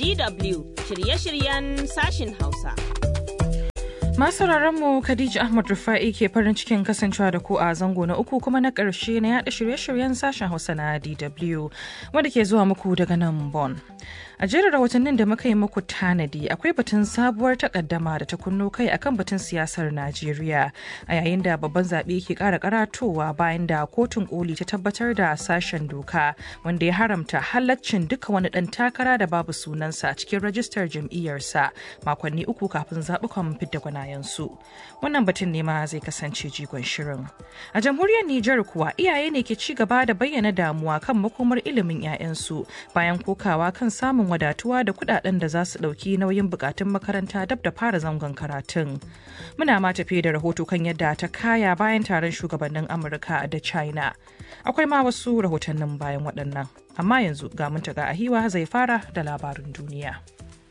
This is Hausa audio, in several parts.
DW shirye-shiryen sashin Hausa. Masu mu Khadija Ahmad Rufa'i ke farin cikin kasancewa da ku a zango na uku kuma na ƙarshe na yada shirye-shiryen sashen Hausa na DW wanda ke zuwa muku daga nan Bon. A jerin rahotannin da muka yi muku tanadi akwai batun sabuwar takaddama da ta kunno kai akan batun siyasar Najeriya a yayin da babban zaɓe ke ƙara karatowa bayan da kotun koli ta tabbatar da sashen doka wanda ya haramta halaccin duka wani ɗan takara da babu sunansa a cikin rajistar jam'iyyarsa makonni uku kafin zaɓukan fidda gwanayensu. Wannan batun ne ma zai kasance jigon shirin. A jamhuriyar Nijar kuwa iyaye ne ke ci gaba da bayyana damuwa kan makomar ilimin 'ya'yansu bayan kokawa kan samun wadatuwa da kudaden da za su dauki nauyin bukatun makaranta dab da fara zangon karatun. Muna ma tafi da rahoto kan yadda ta kaya bayan taron shugabannin Amurka da China. Akwai ma wasu rahotannin bayan waɗannan. Amma yanzu ga muntaga ahiwa zai fara da labarin duniya.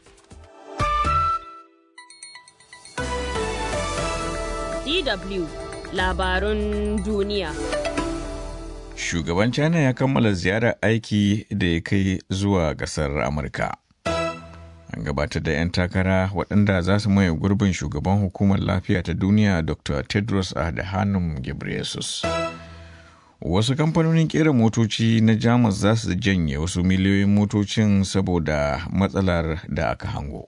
DW labarun duniya. Shugaban China ya kammala ziyarar aiki da ya kai zuwa ƙasar Amurka. An gabatar da 'yan takara waɗanda za su maye gurbin shugaban hukumar lafiya ta duniya Dr. Tedros Adhanom Ghebreyesus. Wasu kamfanonin ƙera motoci na Jamus za su janye wasu miliyoyin motocin saboda matsalar da aka hango.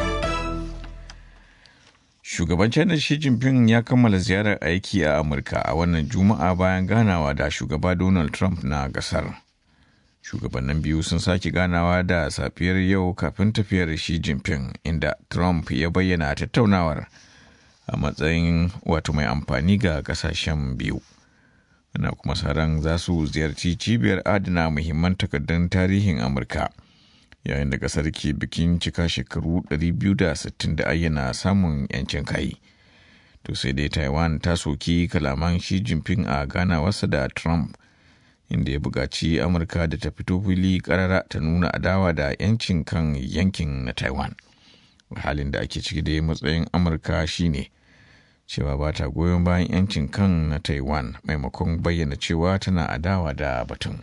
Shugaban China Xi Jinping ya kammala ziyarar aiki a Amurka a wannan Juma'a bayan ganawa da shugaba Donald Trump na gasar. Shugabannin biyu sun sake ganawa da safiyar yau kafin tafiyar Xi Jinping inda Trump ya bayyana tattaunawar a matsayin wato mai amfani ga kasashen biyu. Ana kuma ran za su ziyarci cibiyar adana muhimman takardun tarihin Amurka. yayin da kasar ke bikin cika shekaru 260 da ayyana samun yancin kai. To sai dai Taiwan ta soki kalaman Xi Jinping a ganawarsa da Trump, inda ya buƙaci Amurka da ta fito fili ƙarara ta nuna adawa da yancin kan yankin na Taiwan. Halin da ake ciki da matsayin Amurka shine cewa ba ta goyon bayan yancin kan na Taiwan maimakon bayyana cewa tana adawa da batun.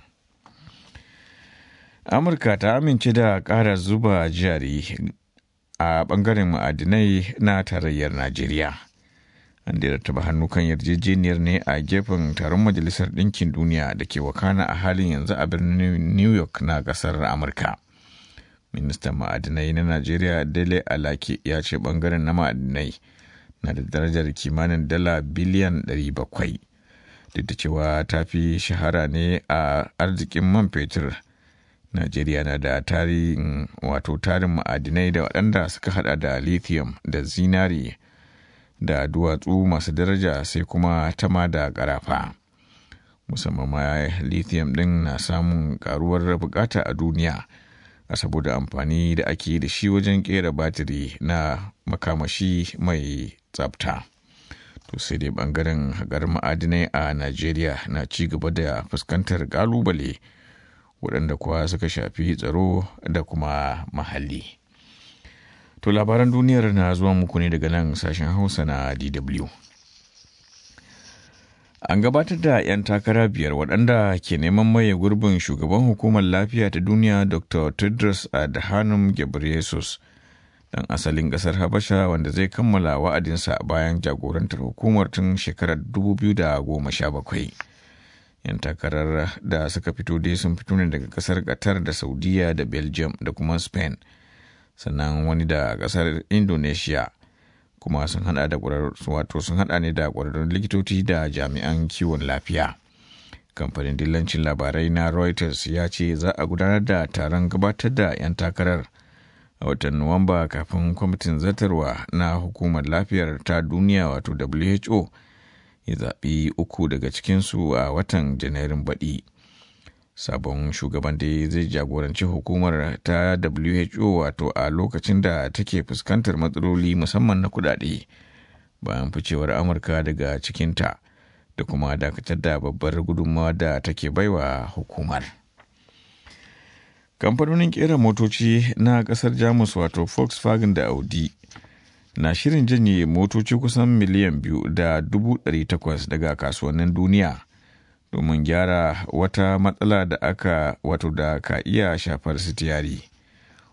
amurka ta amince da ƙara zuba jari a ɓangaren ma'adinai na tarayyar najeriya an da taba hannu kan yarjejeniyar ne a gefen taron majalisar ɗinkin duniya da ke wakana a halin yanzu a birnin new york na ƙasar amurka ministan ma'adinai na najeriya dele alake ya ce ɓangaren na ma'adinai na da darajar kimanin dala biliyan 700 duk da cewa ta fi shahara ne a arzikin man fetur Najeriya na da tarihin wato tarin ma'adinai da waɗanda suka hada da lithium da zinari da duwatsu masu daraja sai kuma tama da ƙarafa. Musamman ma lithium ɗin na samun ƙaruwar bukata a duniya a saboda amfani da ake da shi wajen ƙera batiri na makamashi mai tsafta. To sai dai ɓangaren haƙar ma'adinai a Najeriya na ci gaba da fuskantar ƙalubale. waɗanda kuwa suka shafi tsaro da kuma mahalli. To labaran duniyar na zuwa muku ne daga nan sashen Hausa na DW. An gabatar da 'yan takara biyar waɗanda ke neman maye gurbin shugaban hukumar lafiya ta duniya Dr. Tedros Adhanom Ghebreyesus ɗan asalin ƙasar Habasha wanda zai kammala wa'adinsa bayan jagorantar hukumar tun shekarar 2017. 'yan takarar da suka fito dai sun fito ne daga kasar qatar da saudiya da belgium da kuma spain sannan wani da kasar indonesia kuma sun hada da wato sun hada ne da kwararrun likitoci da jami'an kiwon lafiya kamfanin dillancin labarai na reuters ya ce za a gudanar da taron gabatar da 'yan takarar a watan nuwamba kafin kwamitin zartarwa na hukumar lafiyar ta duniya wato who ya zaɓi uku daga cikinsu a watan janairun baɗi sabon shugaban da zai jagoranci hukumar ta who wato a lokacin da take fuskantar matsaloli musamman na kudade bayan ficewar amurka daga cikinta da kuma dakatar da babbar gudunmawa da take baiwa hukumar kamfanonin kera motoci na kasar jamus wato volkswagen da audi na shirin janye motoci kusan miliyan biyu da dubu ɗari takwas daga kasuwannin duniya domin gyara wata matsala da aka wato da ka iya shafar sitiyari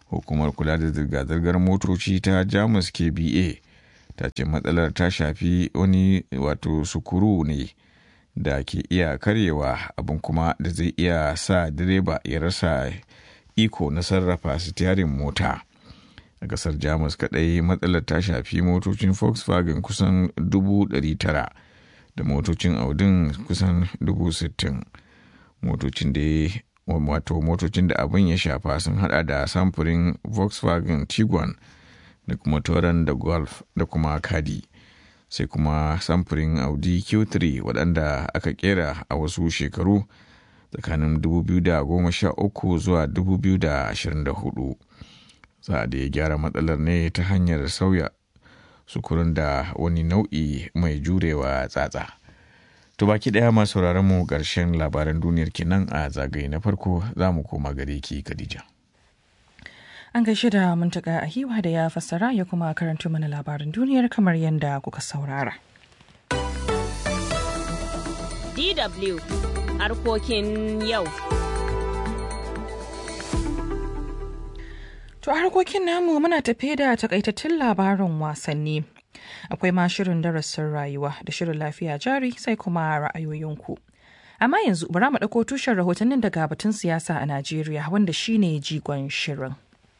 hukumar kula da zirga-zirgar motoci ta jamus kba ta ce matsalar ta shafi wani wato sukuru ne da ke iya karyewa abin kuma da zai iya sa direba ya rasa iko na sarrafa sitiyarin mota a kasar jamus kadai matsalar ta shafi motocin volkswagen kusan 900 da motocin audin kusan 60,000 motocin da wato motocin da abin ya shafa sun hada da samfurin volkswagen tiguan da kuma toran da golf da kuma kadi sai kuma samfurin audi q3 waɗanda aka kera a wasu shekaru tsakanin 2013 zuwa 2024 za a da ya gyara matsalar ne ta hanyar sauya sukurin da wani nau'i mai jurewa tsatsa to baki daya masu mu ƙarshen labaran duniyar kenan a zagaye na farko za mu koma gare ki khadija An gaishe da muntaka a hiwa da ya fassara ya kuma karanto mana labarin duniyar kamar yadda kuka saurara. DW harkokin yau. To a harkokin namu muna tafe da takaitattun labarin wasanni. Akwai ma shirin darasin rayuwa da shirin lafiya jari sai kuma ra'ayoyinku. Amma yanzu bara mu ɗauko tushen rahotannin daga batun siyasa a Najeriya wanda shine jigon shirin.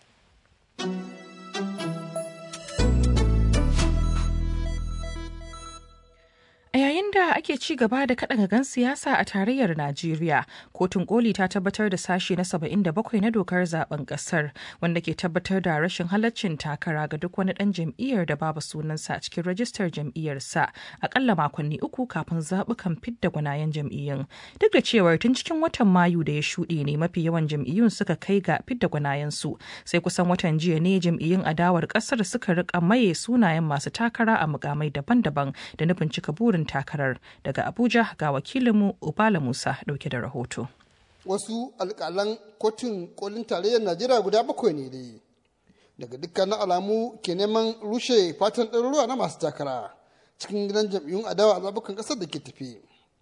A yayin da ake ci gaba da kaɗa gagan siyasa a tarayyar Najeriya, kotun koli ta tabbatar da sashe na 77 na dokar zaben ƙasar wanda ke tabbatar da rashin halaccin takara ga duk wani ɗan jam'iyyar da babu sunansa a cikin rajistar jam'iyyarsa akalla makonni uku kafin zaɓukan fidda gwanayen jam'iyyun. Duk da cewar tun cikin watan Mayu da ya shuɗe ne mafi yawan jam'iyyun suka kai ga fidda gwanayensu, sai kusan watan jiya ne jam'iyyun adawar ƙasar suka riƙa maye sunayen masu takara a mukamai daban-daban da nufin cika burin takarar daga abuja ga wakilinmu ubala musa dauke da rahoto wasu alƙalan kotun kolin tarayyar najeriya guda bakwai ne dai daga dukkanin alamu ke neman rushe fatan ɗaruruwa na masu takara cikin gidan jam'iyyun adawa a zabukan ƙasar da ke tafi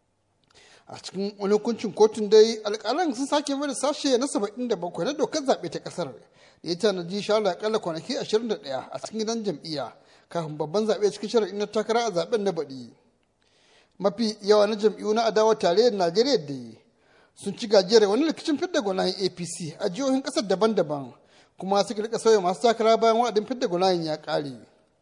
a cikin wani hukuncin kotun dai alƙalan sun sake mai sashe na saba'in da bakwai na dokar zaɓe ta ƙasar da ya tanaji shawarar akalla kwanaki ashirin da ɗaya a cikin gidan jam'iyya kafin babban zaɓe cikin shari'in na takara a zaɓen na baɗi mafi yawa na jam'iyyu na adawa tarayyar najeriya da sun ci gajiyar wani rikicin fidda gwanayen apc a jihohin kasar daban-daban kuma suka rika sauya masu takara bayan wa'adin fidda gwanayen ya kare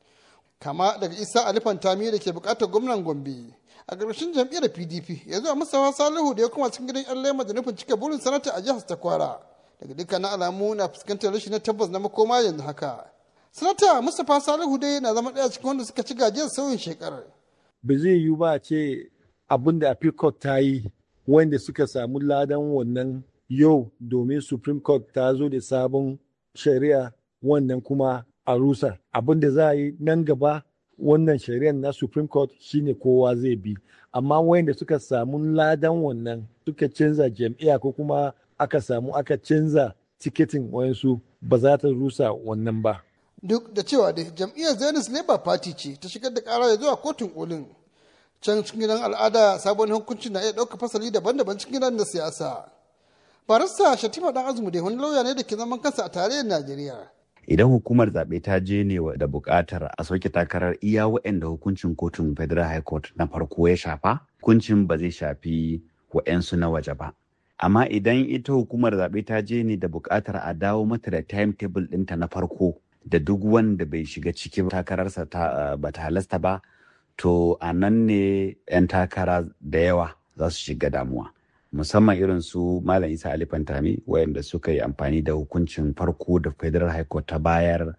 kama daga isa alifan tami da ke bukatar gwamnan gombe a ƙarshen jam'iyyar pdp ya zuwa musawa salihu da ya kuma cikin gidan yan lema da nufin cika burin sanata a jihar takwara daga dukkanin alamu na fuskantar rashin na tabbas na makoma yanzu haka sanata mustapha salihu dai na zama ɗaya cikin wanda suka ci gajiyar sauyin shekarar ba zai yiwu ba ce abin da appeal court ta yi wanda suka samu ladan wannan yau domin supreme court ta zo da sabon shari'a wannan kuma a rusa abin da za a yi nan gaba wannan shari'ar na supreme court shine kowa zai bi amma wanda suka samu ladan wannan suka canza jam'iyya ko kuma aka samu aka canza tiketin wayansu ba za ta rusa wannan ba duk da cewa da jam'iyyar zionist labour party ce ta shigar da kara zuwa kotun kolin can cikin gidan al'ada sabon hukuncin na iya ɗauka fasali daban-daban cikin gidan na siyasa barista shatima dan azumi dai wani lauya ne da ke zaman kansa a tarayyar najeriya idan hukumar zaɓe ta je ne da buƙatar a soke takarar iya waɗanda hukuncin kotun federal high court na farko ya shafa hukuncin ba zai shafi waɗansu na waje ba amma idan ita hukumar zaɓe ta je ne da buƙatar a dawo mata da timetable ɗinta na farko da duk wanda bai shiga cikin takararsa ba ta halasta ba to a nan ne 'yan takara da yawa za su shiga damuwa musamman irin su malam isa ali fantami wayanda suka yi amfani da hukuncin farko da federal high court ta bayar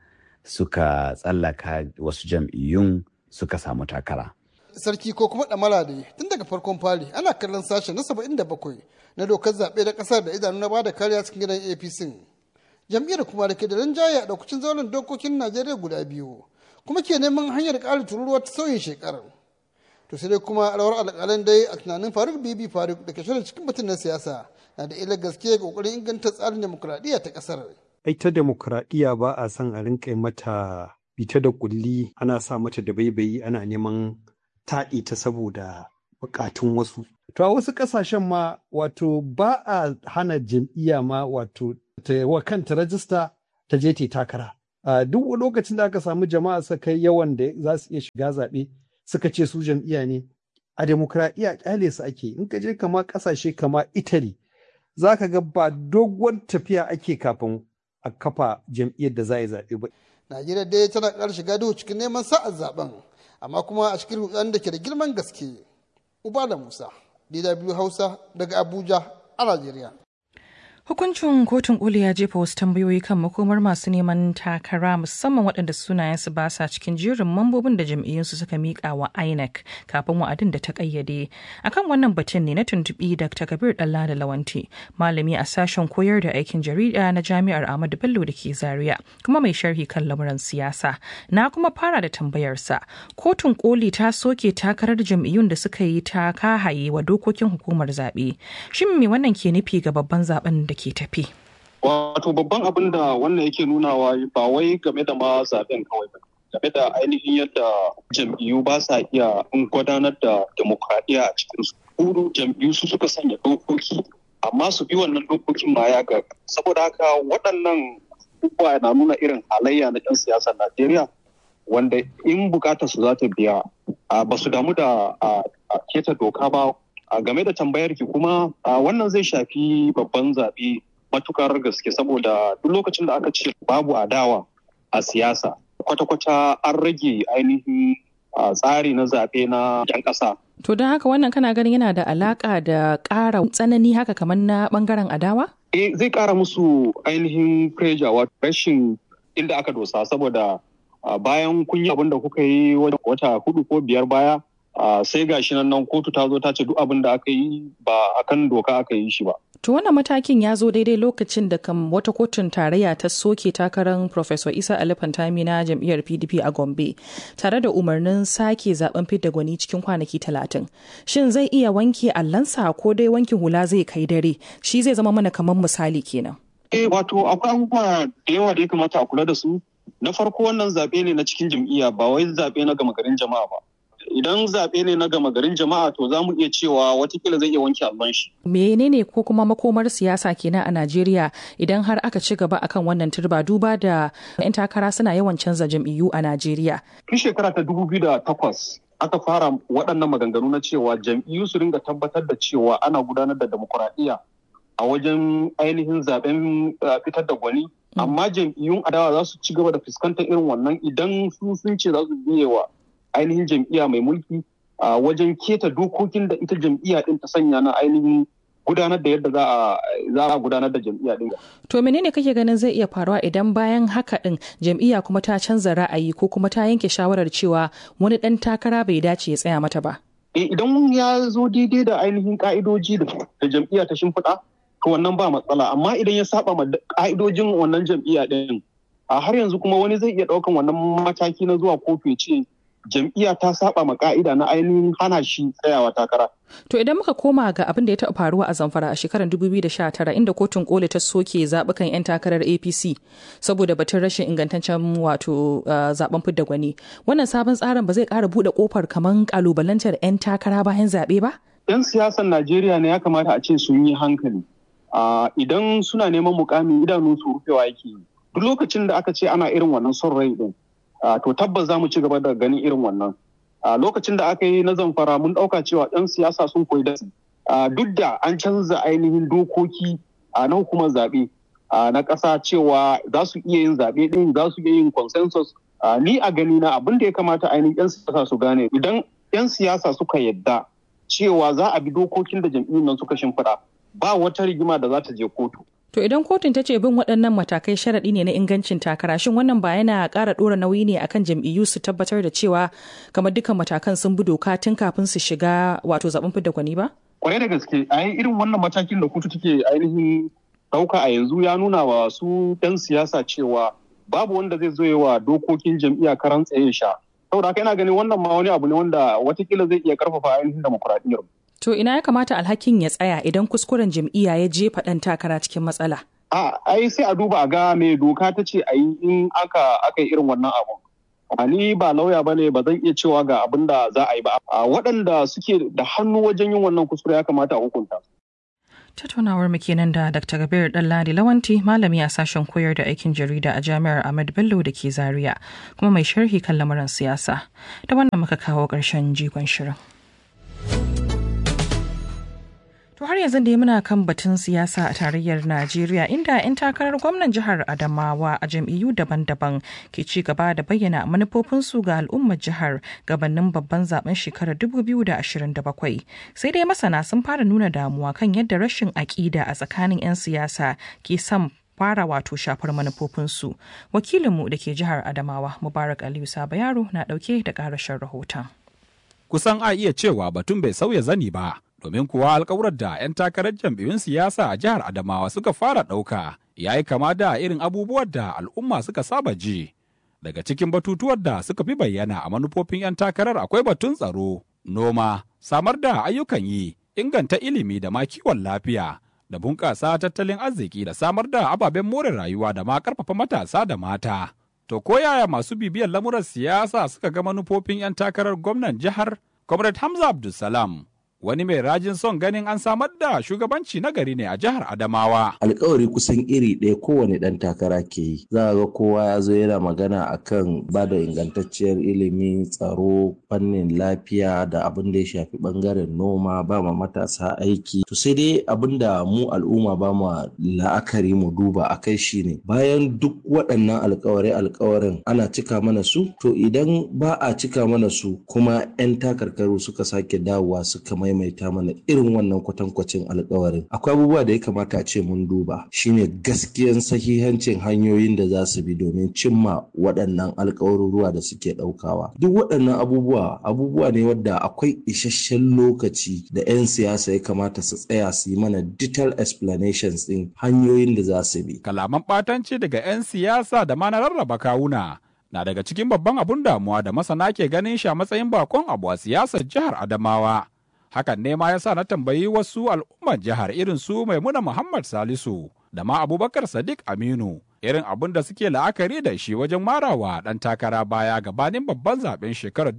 suka tsallaka wasu jam'iyyun suka samu takara sarki ko kuma ɗamara da tun daga farkon fari ana kallon sashen na 77 na dokar zaɓe da ƙasar da idanu na bada kariya cikin gidan apc jam'iyyar kuma da ke da rinjaye a ɗaukacin zauren dokokin najeriya guda biyu kuma ke neman hanyar ƙara tururuwa ta sauyin shekarar to sai dai kuma rawar alƙalan dai a tunanin faruk bibi faruk da ke shirin cikin batun na siyasa na da ila gaske ƙoƙarin inganta tsarin demokuraɗiyya ta ƙasar. ai ta demokuraɗiyya ba a son a rinka mata bita da kulli ana sa mata da baibayi ana neman taɗi ta saboda buƙatun wasu to a wasu ƙasashen ma wato ba a hana jam'iyya ma wato ta wa kanta rajista ta je ta takara duk lokacin da aka samu jama'a suka kai yawan da za su iya shiga zaɓe suka ce su jam'iyya ne a demokradiyya kyale su ake in ka je kama ƙasashe kama italy za ka ga ba doguwar tafiya ake kafin a kafa jam'iyyar da za a yi zaɓe ba. Najeriya dai tana ƙarar shiga duhu cikin neman sa'ar zaben amma kuma a cikin rudan da ke da girman gaske. Ubala Musa, DW Hausa daga Abuja a Najeriya. Hukuncin kotun koli ya jefa wasu tambayoyi kan makomar masu neman takara musamman waɗanda sunayensu ba sa cikin jerin mambobin da jam'iyyunsu suka miƙa wa INEC kafin wa'adin da ta ƙayyade. Akan wannan batun ne na tuntuɓi Dr. Kabir Dalla da Lawanti, malami a sashen koyar da aikin jarida na Jami'ar Ahmadu Bello da ke Zaria, kuma mai sharhi kan lamuran siyasa. Na kuma fara da tambayarsa, kotun koli ta soke takarar jam'iyyun da suka yi ta kahaye wa dokokin hukumar zaɓe. Shin me wannan ke nufi ga babban zaben da ke tafi. Wato babban abin da wannan yake nunawa ba wai game da ma zaben kawai ba. Game da ainihin yadda jam'iyyu ba sa iya gudanar da demokradiyya a cikin su. Hudu jam'iyyu su suka sanya dokoki amma su bi wannan dokokin ma ya ga. Saboda haka waɗannan abubuwa na nuna irin halayya na 'yan siyasar Najeriya wanda in bukatar su za ta biya ba su damu da keta doka ba a game da tambayar ki kuma wannan zai shafi babban zaɓe matukar gaske saboda duk lokacin da aka ce babu adawa a siyasa kwata-kwata an rage ainihin tsari na zaɓe na 'yan ƙasa. To don haka wannan kana ganin yana da alaƙa da ƙara tsanani haka kamar na ɓangaren adawa? Eh zai ƙara musu ainihin pressure wato rashin inda aka dosa saboda bayan kun yi abin da kuka yi wata hudu ko biyar baya Uh, sai ga shi nan kotu ta zo ta ce duk abin da aka yi ba a kan doka aka yi shi ba. To wannan matakin ya zo daidai lokacin da kam wata kotun tarayya ta soke takarar Professor Isa Ali Fantami na jam'iyyar PDP a Gombe tare da umarnin sake zaben fidda gwani cikin kwanaki talatin. Shin zai iya wanke allansa ko dai wankin hula zai kai dare? Shi zai zama mana kamar misali kenan. Eh wato akwai abubuwa da yawa da ya kamata a kula da su. Na farko wannan zaɓe ne na cikin jam'iyya ba wai zaɓe na gama garin jama'a ba. idan zaɓe ne na gama garin jama'a to za mu iya cewa watakila zai iya wanke allon shi. menene ko kuma makomar siyasa kenan a najeriya idan har aka ci gaba akan wannan turba duba da 'yan takara suna yawan canza jam'iyyu a najeriya tun shekara ta dubu biyu da takwas aka fara waɗannan maganganu na cewa jam'iyyu su ringa tabbatar da cewa ana gudanar da demokuraɗiyya a wajen ainihin zaben fitar da gwani amma jam'iyyun adawa za su ci gaba da fuskantar irin wannan idan su sun ce za su biye wa ainihin jam'iyya mai mulki a wajen keta dokokin da ita jam'iyya din ta sanya na ainihin gudanar da yadda za a gudanar da jam'iyya din. To menene kake ganin zai iya faruwa idan bayan haka din jam'iyya kuma ta canza ra'ayi ko kuma ta yanke shawarar cewa wani dan takara bai dace ya tsaya mata ba? Idan ya zo daidai da ainihin ka'idoji da jam'iyya ta shimfiɗa to wannan ba matsala amma idan ya saba ma ka'idojin wannan jam'iyya din a har yanzu kuma wani zai iya ɗaukan wannan mataki na zuwa kotu ya ce jam'iyya ta saba ma ka'ida na ainihin hana shi tsayawa takara. To idan muka koma ga abin da ya taɓa faruwa a Zamfara a shekarar 2019 inda kotun koli ta soke zaɓukan 'yan takarar APC saboda batun rashin ingantaccen wato zaben fidda gwani. Wannan sabon tsarin ba zai ƙara buɗe ƙofar kamar ƙalubalantar 'yan takara bayan zaɓe ba? 'Yan siyasar Najeriya ne ya kamata a ce sun yi hankali. Idan suna neman mukamin idanu su rufewa yake duk lokacin da aka ce ana irin wannan son rai din Uh, to tabbas za mu ci gaba da ganin irin wannan. Uh, lokacin da aka yi na zamfara mun ɗauka cewa ɗan siyasa sun koyi da uh, duk da an canza ainihin dokoki na hukumar zaɓe na ƙasa cewa za su iya yin zaɓe ɗin za su iya yin consensus ni a gani na abin da ya kamata ainihin 'yan siyasa su gane idan 'yan siyasa suka yadda cewa za a bi dokokin da jam'iyyun nan suka shimfiɗa ba wata rigima da za ta je kotu. To idan kotun ta ce bin waɗannan matakai sharaɗi ne na ingancin takara shin wannan ba yana ƙara ɗora nauyi ne akan jam'iyyu su tabbatar da cewa kamar dukkan matakan sun bi doka tun kafin su shiga wato zaɓen fidda gwani ba? Kwarai da gaske a irin wannan matakin da kotu take ainihin ɗauka a yanzu ya nuna wa su 'yan siyasa cewa babu wanda zai zo wa dokokin jam'iyya karan tsaye sha. Saboda haka yana ganin wannan ma wani abu ne wanda watakila zai iya karfafa ainihin demokuraɗiyyar. To ina ya kamata alhakin ya tsaya idan kuskuren jam'iyya ya jefa ɗan takara cikin matsala? A ai sai a duba a ga me doka ta ce a yi in aka aka yi irin wannan abu. Ni ba lauya ba ne ba zan iya cewa ga abin da za a yi ba. Waɗanda suke da hannu wajen yin wannan kuskure ya kamata a hukunta. Tattaunawar mu kenan da Dr. Kabir Dalladi Lawanti malami a sashen koyar da aikin jarida a Jami'ar Ahmad Bello da ke Zaria kuma mai sharhi kan lamuran siyasa. Da wannan muka kawo ƙarshen jigon shirin. To har yanzu dai muna kan batun siyasa a tarayyar Najeriya inda 'yan takarar gwamnan jihar Adamawa a jam'iyyu daban-daban ke ci gaba da bayyana manufofinsu ga al'ummar jihar gabanin babban zaben shekarar 2027. Sai dai masana sun fara nuna damuwa kan yadda rashin aƙida a tsakanin 'yan siyasa ke son fara wato shafar manufofinsu. Wakilinmu da ke jihar Adamawa Mubarak Aliyu Saba Yaro na ɗauke da ƙarashin rahoton. Kusan a iya cewa batun bai sauya zani ba. domin kuwa alkawurar da 'yan takarar jam'iyyun siyasa a jihar Adamawa suka fara ɗauka ya yi kama da irin abubuwan da al'umma suka saba ji. Daga cikin batutuwan da suka fi bayyana a manufofin 'yan takarar akwai batun tsaro, noma, samar da ayyukan yi, inganta ilimi da ma kiwon lafiya, da bunƙasa tattalin arziki da samar da ababen more rayuwa da ma ƙarfafa matasa da mata. To ko yaya masu bibiyar lamuran siyasa suka ga manufofin 'yan takarar gwamnan jihar? Comrade Hamza Abdulsalam wani mai rajin son ganin an samar da shugabanci na gari ne a jihar Adamawa. Alkawari kusan iri ɗaya kowane ɗan takara ke yi. Za ga kowa ya zo yana magana akan ba da ingantacciyar ilimi, tsaro, fannin lafiya da abin da ya shafi ɓangaren noma, ba ma matasa aiki. To sai dai abin da mu al'umma ba ma la'akari mu duba a kai shi ne. Bayan duk waɗannan alkawari alkawarin ana cika mana su, to idan ba a cika mana su kuma 'yan takarkaru suka sake dawowa suka mai maimaita mana irin wannan kwatankwacin alkawarin akwai abubuwa da ya kamata a ce mun duba shine gaskiyan sahihancin hanyoyin da za su bi domin cimma waɗannan alkawaruruwa da suke ɗaukawa duk waɗannan abubuwa abubuwa ne wadda akwai isasshen lokaci da 'yan siyasa ya kamata su tsaya su yi mana detailed explanations din hanyoyin da za su bi kalaman ɓatanci daga 'yan siyasa da ma na rarraba kawuna na daga cikin babban abun damuwa da masana ke ganin shi a matsayin bakon abu a siyasar jihar Adamawa. hakan ne ma ya sa na tambayi wasu al'ummar jihar irin su maimuna muhammad salisu da ma abubakar sadiq aminu irin abin da suke la'akari da shi wajen marawa dan takara baya gabanin babban zaben shekarar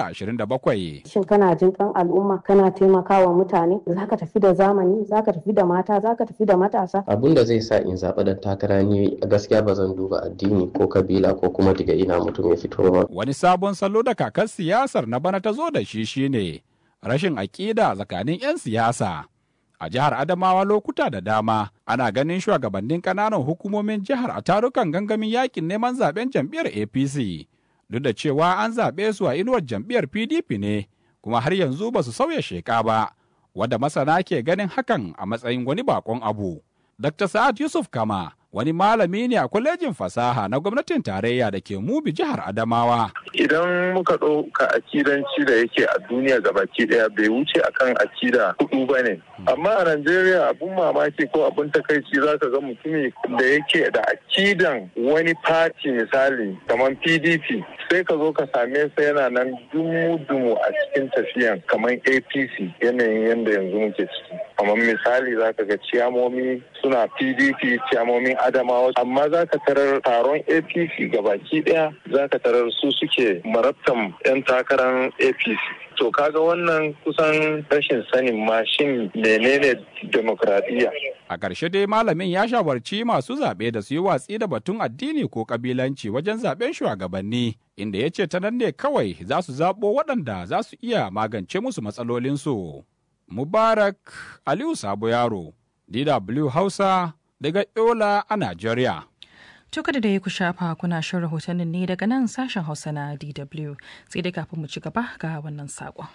2027 shin kana jin kan al'umma kana taimakawa mutane zaka tafi da zamani zaka tafi da mata zaka tafi da matasa abun da zai sa in zaɓi dan takara ne a gaskiya ba zan duba addini ko kabila ko kuma daga ina mutum ya fito ba wani sabon salo da kakar siyasar na bana ta zo da shi shine rashin aƙida tsakanin 'yan siyasa. A jihar Adamawa lokuta da dama ana ganin shugabannin ƙananan hukumomin jihar a tarukan gangamin yakin neman zaben jam'iyyar APC. Duk da cewa an zaɓe su a inuwar jam'iyyar PDP ne, kuma har yanzu ba su sauya sheƙa ba, wadda masana ke ganin hakan a matsayin wani bakon abu. Dr. Sa'ad Yusuf Kama wani malami ne a kwalejin fasaha na gwamnatin tarayya da ke mubi jihar Adamawa. Idan muka ɗauka akidanci da yake a duniya gabaki ɗaya bai wuce akan akida hudu ba ne. Amma a Najeriya abun mamaki ko abun takaici za ka ga mutumi da yake da akidan wani fati misali kamar PDP sai ka zo ka same sa yana nan dumu-dumu a cikin tafiyan kamar APC yanayin yadda yanzu muke ciki. Kamar misali za ka ga ciyamomi suna PDP ciyamomin Adamawa amma za ka tarar taron APC gabaki daya za ka tarar su suke marabtan 'yan takarar APC. To kaga wannan kusan rashin sanin mashin menene demokradiyya. A ƙarshe dai malamin ya shawarci masu zaɓe da su yi watsi da batun addini ko ƙabilanci wajen zaɓen shugabanni, inda ya ce ta nan ne kawai za su zaɓo waɗanda za su iya magance musu matsalolinsu. Mubarak Aliyu Sabo Yaro, DW Hausa, daga Yola a Najeriya. To kada da ya ku shafa kuna shan rahotannin ne daga nan sashen Hausa na DW sai dai kafin mu ci gaba ga wannan saƙon.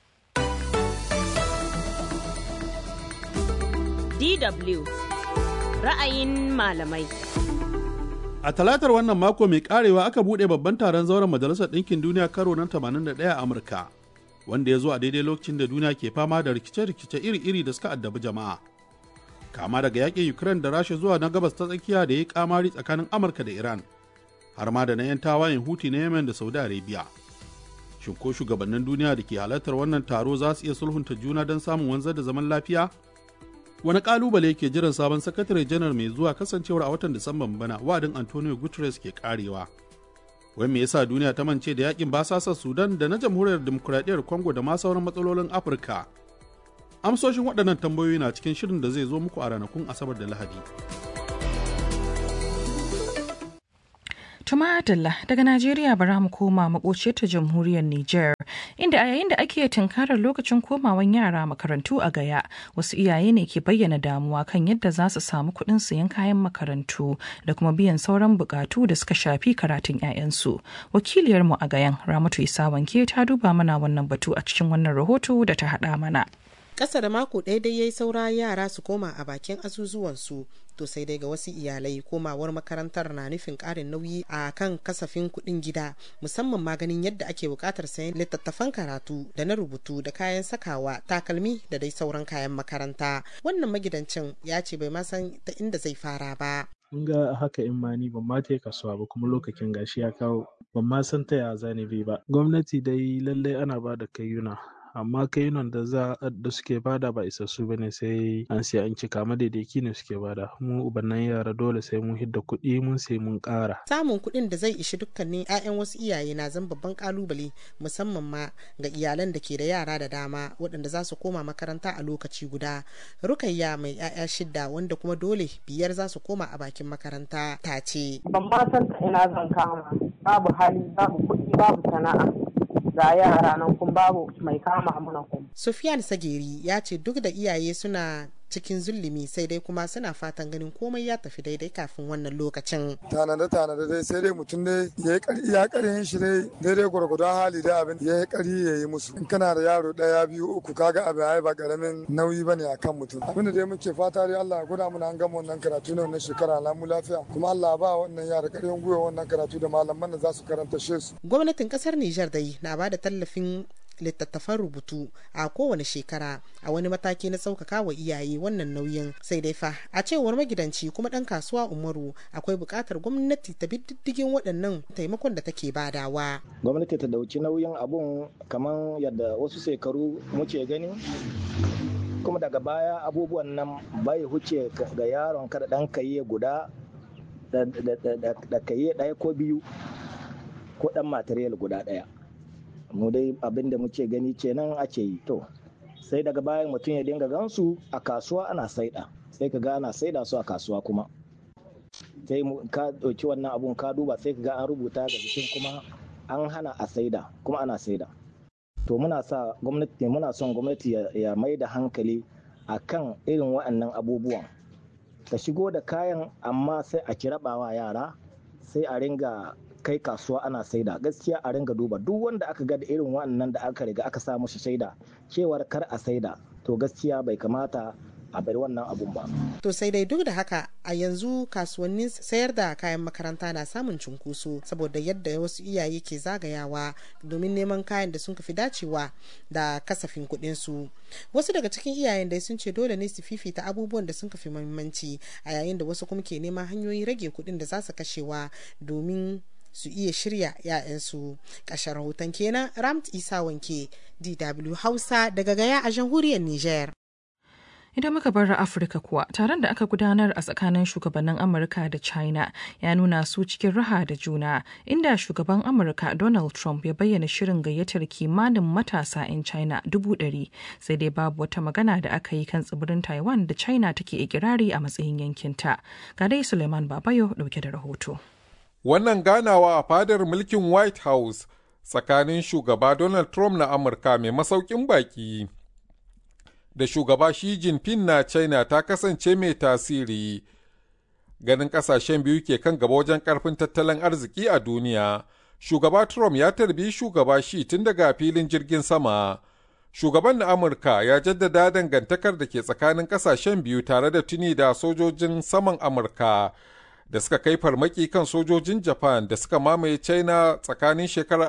DW ra'ayin malamai. A talatar wannan mako mai karewa aka buɗe babban taron zauren Majalisar Ɗinkin Duniya karo na 81 a Amurka, wanda ya zo a daidai lokacin da duniya ke fama da rikice-rikice iri-iri da suka addabi jama'a. kama daga yakin Ukraine da Rasha zuwa na gabas ta tsakiya da ya yi kamari tsakanin Amurka da Iran, har ma da na 'yan tawayen Huti na Yemen da Saudi Arabia. Shin ko shugabannin duniya da ke halartar wannan taro za su iya sulhunta juna don samun wanzar da zaman lafiya? Wani kalubale ke jiran sabon sakatare janar mai zuwa kasancewar a watan Disamban bana wa'adin Antonio Guterres ke karewa. Wai me yasa duniya ta mance da yakin basasar Sudan da na jamhuriyar demokuraɗiyyar Congo da ma sauran matsalolin Afirka? Amsoshin waɗannan tambayoyi na cikin shirin da zai zo muku a ranakun Asabar da Lahadi. Tuma Adalla daga Najeriya bara mu koma makoce ta jamhuriyar Nijar inda a yayin da ake tunkarar lokacin komawan yara makarantu a gaya wasu iyaye ne ke bayyana damuwa kan yadda za su samu kuɗin sayan kayan makarantu da kuma biyan sauran bukatu da suka shafi karatun 'ya'yansu. Wakiliyarmu a gayan Ramatu Isa Wanke ta duba mana wannan batu a cikin wannan rahoto da ta haɗa mana. Ƙasa da mako ɗaya dai yayi saura yara su koma a bakin azuzuwansu to sai dai ga wasu iyalai komawar makarantar na nufin ƙarin nauyi a kan kasafin kuɗin gida musamman maganin yadda ake buƙatar sayan littattafan karatu da na rubutu da kayan sakawa takalmi da dai sauran kayan makaranta wannan magidancin ya ce bai ma san ta inda zai fara ba kun ga haka in ma ni ban ma ta kasuwa ba kuma lokacin gashi ya kawo ban ma san ta ya zani bi ba gwamnati dai lallai ana ba da kayyuna amma kainon da za da suke bada ba isassu ba ne sai an sai an cika madaidaki ne suke bada mu ubannan yara dole sai mun hidda kuɗi mun sai mun ƙara samun kuɗin da zai ishi dukkanin 'ya'yan wasu iyaye na zan babban kalubale musamman ma ga iyalan da ke da yara da dama waɗanda za su koma makaranta a lokaci guda rukayya mai 'ya'ya shidda wanda kuma dole biyar za su koma a bakin makaranta ta ce ban ma san ina zan kama babu hali babu kuɗi babu sana'a ga yara nan kun babu mai kama mana kun. Sufiyan Sageri ya ce duk da iyaye suna cikin zulumi sai dai kuma suna fatan ganin komai ya tafi daidai kafin wannan lokacin. Tanade tanade dai sai dai mutum dai ya yi kari ya karin shi dai daidai gwargwadon hali da abin ya yi kari ya yi musu. In kana da yaro ɗaya biyu uku kaga abin ai ba karamin nauyi bane akan mutum. Abin da dai muke fata dai Allah ya gwada mana an gama wannan karatu na wannan shekara lamu lafiya kuma Allah ba wannan yara ƙarfin gwiwa wannan karatu da malaman da za su karanta shi su. Gwamnatin ƙasar Nijar dai na ba da tallafin littattafan rubutu a kowane shekara a wani mataki na sauƙaƙa wa iyaye wannan nauyin sai dai fa a cewar magidanci kuma ɗan kasuwa umaru akwai buƙatar gwamnati ta bi diddigin waɗannan taimakon da take badawa gwamnati ta dauki nauyin abun kamar yadda wasu shekaru muke gani kuma daga baya abubuwan nan bai huce ga yaron kada ɗan kaye guda da kaye ɗaya ko biyu ko ɗan material guda ɗaya mu dai abin da muke gani kenan ake yi to sai daga bayan mutum ya dinga gansu a kasuwa ana saida sai ka ga ana saida su a kasuwa kuma sai ka ɗauki wannan abun ka duba sai ka ga an rubuta ga jikin kuma an hana a saida kuma ana saida to muna sa gwamnati muna son gwamnati ya mai da hankali a kan irin waɗannan abubuwan ta shigo da kayan amma sai a kirabawa yara sai a ringa kai kasuwa ana saida gaskiya a ringa duba duk wanda aka ga da irin wannan da aka riga aka sa mushi shaida cewar kar a saida to gaskiya bai kamata a bari wannan abun ba. To sai dai duk da haka a yanzu kasuwannin sayar da kayan makaranta na samun cunkoso saboda yadda wasu iyaye ke zagayawa domin neman kayan da sun fi dacewa da kasafin kuɗin su. Wasu daga cikin iyayen dai sun ce dole ne su fifita abubuwan da sun fi muhimmanci a yayin da wasu kuma ke neman hanyoyin rage kuɗin da za su kashewa domin su iya shirya 'ya'yansu ƙashar rahoton kenan ramt isa wanke dw hausa daga gaya a jamhuriyar niger Idan muka bar Afirka kuwa, taron da aka gudanar a tsakanin shugabannin Amurka da China ya nuna su cikin raha da juna, inda shugaban Amurka Donald Trump ya bayyana shirin gayyatar kimanin matasa 'yan China dubu ɗari, sai dai babu wata magana da aka yi kan tsibirin Taiwan da China take ikirari a matsayin yankinta. Ga dai Suleiman Babayo ɗauke da rahoto. Wannan ganawa a fadar mulkin White House tsakanin shugaba Donald Trump na Amurka mai masaukin baki da shugaba Xi Jinping na China ta kasance mai tasiri. Ganin kasashen biyu ke kan gaba wajen karfin tattalin arziki a duniya. Shugaba Trump ya tarbi shugaba Xi tun daga filin jirgin sama. Shugaban na Amurka ya jaddada dangantakar da ke tsakanin kasashen biyu tare da tuni da sojojin saman Amurka. da suka kai farmaki kan sojojin Japan da suka mamaye China tsakanin shekarar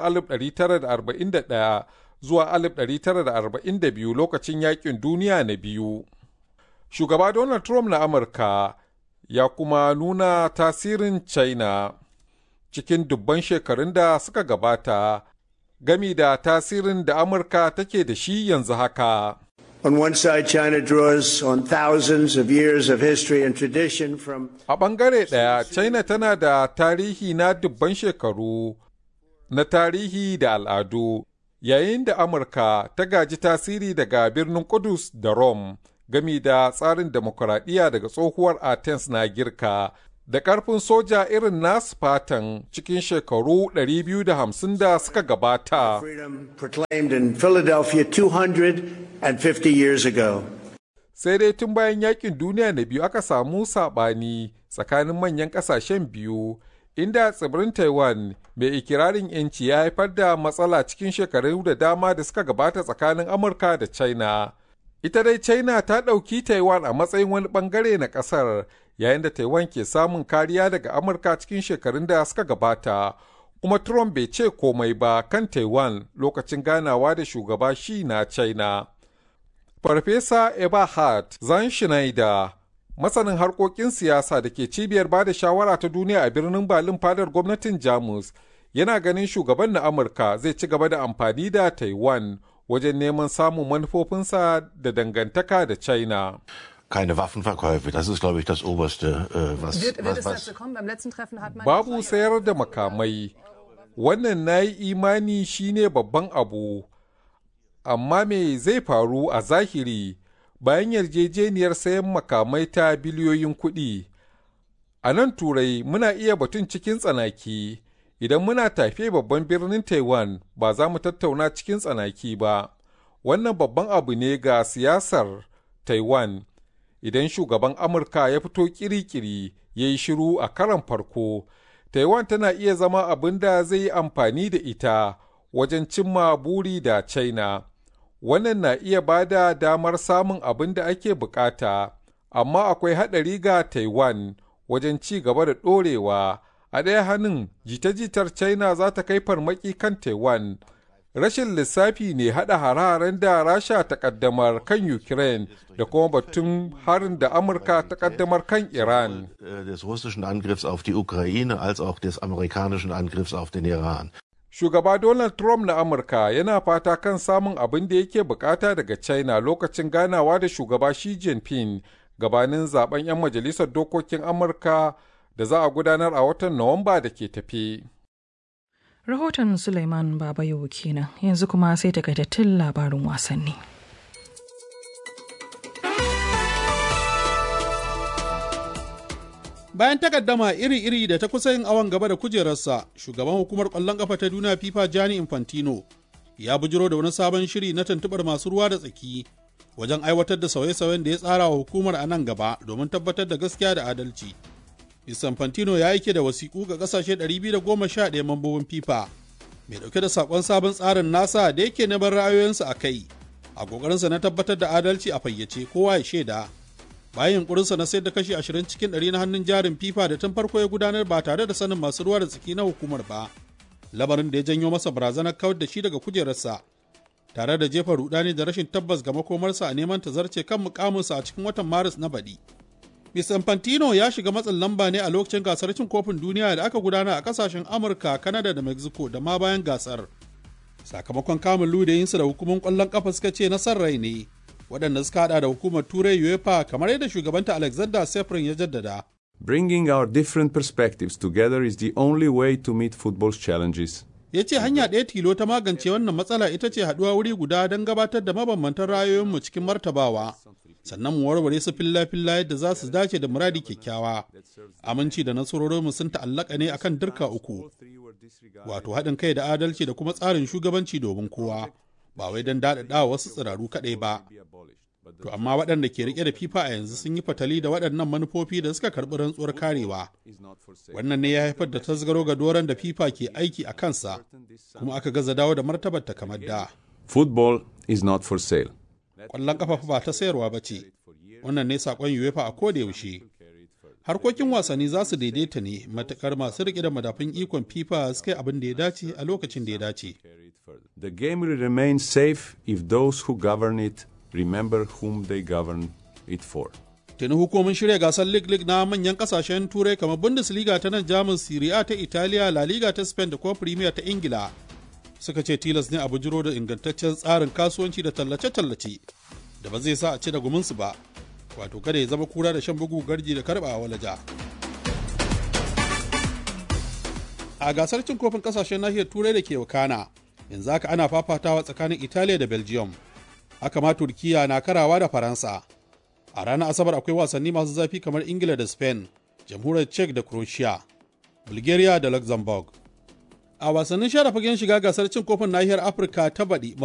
1941 zuwa 1942 lokacin yakin duniya na biyu. Shugaba Donald Trump na Amurka ya kuma nuna tasirin China cikin dubban shekarun da suka gabata gami da tasirin da Amurka take da shi yanzu haka. On one side, China draws on thousands of years of history and tradition from. A ɓangare ɗaya, China tana da tarihi na dubban shekaru na tarihi da al'adu yayin da Amurka ta gaji tasiri daga birnin Kudus da Rome gami da tsarin demokuraɗiyya daga tsohuwar Athens na girka da ƙarfin soja irin nasu fatan cikin shekaru 250 da suka gabata. proclaimed in Philadelphia 250 years ago. Sai dai tun bayan yakin duniya na biyu aka samu saɓani tsakanin manyan ƙasashen biyu, inda tsibirin Taiwan mai ikirarin 'yanci ya haifar da matsala cikin shekaru da dama da suka gabata tsakanin Amurka da China. Ita dai China ta ɗauki Taiwan a matsayin wani ɓangare na ƙasar, yayin da Taiwan ke samun kariya daga Amurka cikin shekarun da suka gabata. Kuma Trump bai ce komai ba kan Taiwan lokacin ganawa da shugaba shi na China. Farfesa Eberhard Zan Schneider, masanin harkokin siyasa da ke cibiyar bada shawara ta duniya a birnin Berlin fadar gwamnatin Jamus, yana ganin shugaban na Amurka zai ci gaba da amfani da Taiwan wajen neman samun manufofinsa da dangantaka da China. keine Waffenverkäufe. Das ist, glaube ich, das Oberste, äh, was, Wird, wird was, es was dazu kommen? Beim letzten Treffen hat man. Babu sayar da makamai, wannan na yi imani shine babban abu, amma me zai faru a zahiri bayan yarjejeniyar sayan makamai ta biliyoyin kuɗi. A nan Turai muna iya batun cikin tsanaki, idan muna tafe babban birnin Taiwan ba za mu tattauna cikin tsanaki ba. Wannan babban abu ne ga siyasar Taiwan. Idan shugaban Amurka ya fito kiri-kiri ya yi shiru a karan farko, Taiwan tana iya zama abin da zai yi amfani da ita wajen cimma buri da China. Wannan na iya ba da damar samun abin da ake bukata, amma akwai haɗari ga Taiwan wajen ci gaba da ɗorewa. A ɗaya hannun jita-jitar China za ta kai farmaki kan Taiwan. Rashin lissafi ne haɗa hare-haren da Rasha ta ƙaddamar kan Ukraine da kuma batun harin da Amurka ta ƙaddamar kan Iran. äh, des russischen Angriffs auf die Ukraine als auch des amerikanischen Angriffs auf den Iran. Shugaba Donald Trump na Amurka yana fata kan samun abin da yake bukata daga China lokacin ganawa da shugaba Xi Jinping gabanin zaben 'yan majalisar dokokin Amurka da za a gudanar a watan Nuwamba da ke tafe. Rahoton Suleiman Babayo kenan yanzu kuma sai takaitattun labarin wasanni. Bayan takaddama iri-iri da ta kusa yin awon gaba da kujerarsa, shugaban hukumar ƙwallon ƙafa ta duniya FIFA Gianni Infantino ya bujiro da wani sabon shiri na tuntuɓar masu ruwa da tsaki wajen aiwatar da sauye-sauyen da ya tsara wa hukumar a nan gaba domin tabbatar da gaskiya da adalci. Mr. Infantino ya aike da wasiƙu ga ƙasashe 211 mambobin FIFA mai ɗauke da saƙon sabon tsarin nasa da yake neman ra'ayoyinsu a kai a ƙoƙarinsa na tabbatar da adalci a fayyace kowa ya shaida. bayan yunkurinsa na sayar da kashi 20 cikin 100 na hannun jarin FIFA da tun farko ya gudanar ba tare da sanin masu ruwa da tsaki na hukumar ba. Lamarin da ya janyo masa barazanar kawar da shi daga kujerarsa tare da jefa rudani da rashin tabbas ga makomarsa a neman ta zarce kan mukaminsa a cikin watan Maris na baɗi. Mr. Infantino ya shiga matsin lamba ne a lokacin gasar cin kofin duniya da aka gudana a kasashen Amurka, Kanada da Mexico da ma bayan gasar. Sakamakon kamun ludayinsu da hukumar ƙwallon ƙafa suka ce na son rai ne. waɗanda suka hada da hukumar turai uefa kamar yadda shugabanta alexander sefrin ya jaddada Bringing our different perspectives together is the only way to meet football's challenges. ya ce hanya ɗaya tilo ta magance wannan matsala ita ce haɗuwa wuri guda don gabatar da mabambantan ra'ayoyinmu cikin martabawa sannan mu warware su filla-filla yadda za su dace da muradi kyakkyawa aminci da nasarorinmu sun ta'allaka ne akan dirka uku wato haɗin kai da adalci da kuma tsarin shugabanci domin kowa ba wai don daɗaɗa wasu tsiraru kaɗai ba. To amma waɗanda ke riƙe da FIFA a yanzu sun yi fatali da waɗannan manufofi da suka karɓi rantsuwar karewa. Wannan ne ya haifar da tasgaro ga doron da FIFA ke aiki a kansa, kuma aka gaza dawo da martabar ta kamar da. Football is not for sale. Ƙwallon ƙafa ba ta sayarwa ba ce. Wannan ne saƙon UEFA a koda yaushe. Harkokin wasanni za su daidaita ne matuƙar masu riƙe da madafin ikon FIFA suka yi abin da ya dace a lokacin da ya dace. The game will remain safe if those who govern it remember whom they govern it for. Tuni hukumin shirya gasar League League na manyan kasashen Turai kamar Bundesliga ta nan Jamus, Serie A ta Italiya, La Liga ta Spain da kuma Premier ta Ingila. Suka ce tilas ne a bujiro da ingantaccen tsarin kasuwanci da tallace-tallace da ba zai sa a ci da guminsu ba, wato kada ya zama kura da shan bugu garji da karba a walaja. A gasar cin kofin kasashen nahiyar Turai da ke wakana, yanzu haka ana fafatawa tsakanin italiya da belgium haka ma turkiya na karawa da faransa a ranar asabar akwai wasanni masu zafi kamar ingila da spain jamhuriyar czech da croatia bulgaria da luxembourg a wasannin share fagen shiga gasar cin kofin nahiyar afirka ta baɗi